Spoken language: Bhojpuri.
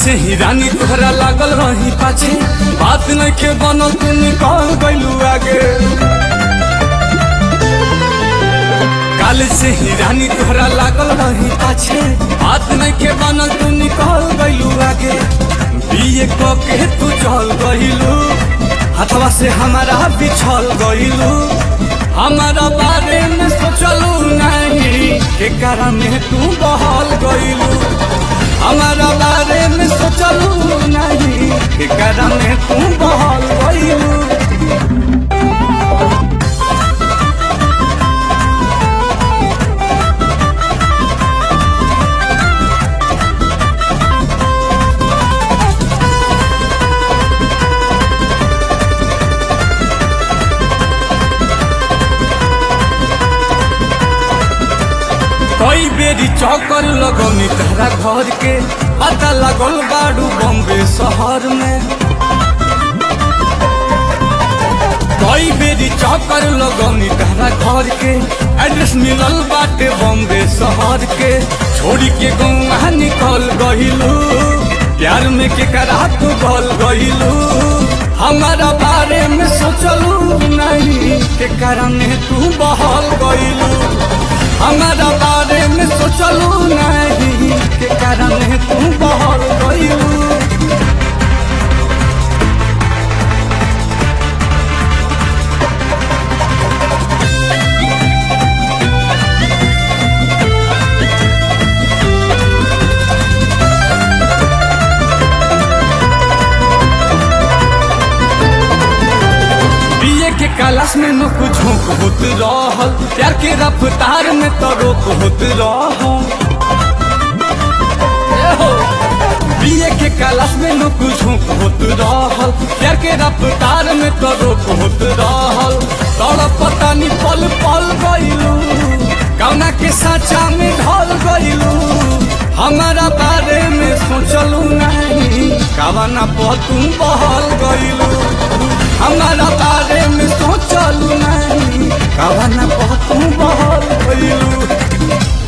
से ही रानी तोहरा लागल रही पाछे बात नहीं के बनल तू निकल गइलू आगे काल से ही रानी तोहरा लागल रही पाछे बात नहीं के बनल तू निकल गइलू आगे बीए क के तू चल गइलू हथवा से हमारा बिछल गइलू हमारा बारे में सोचलू नहीं के कारण तू बहल गइलू हमारा बारे में सोचलू नहीं के कारण तू बहल गइलू कई बेरी चौकर लगनी तारा घर के पता लगल बाड़ू बॉम्बे शहर में कई बेरी चौकर लगनी तारा घर के एड्रेस मिलल बाटे बॉम्बे शहर के छोड़ी के गौवा निकल गइलू प्यार में के करा तू गल गइलू हमारा बारे में सोचलू नहीं के कारण तू बहल गइलू हमारा बारे में सोचलू नहीं के कारण तू बहल गइलू बीए के क्लास में न कुछ झोंक होत रहल प्यार के रफ्तार में तो रोक होत रहल ए हो। बीए के क्लास में न कुछ झोंक होत रहल प्यार के रफ्तार में तो रोक होत रहल तड़प पता नहीं पल पल गइलू कौना के साचा में ढल गइलू हमारा बारे में सोचलू नहीं कवना पर तुम बहल गइलू हमारा बारे में सोचलू नहीं कवन बहुत बहल गइलू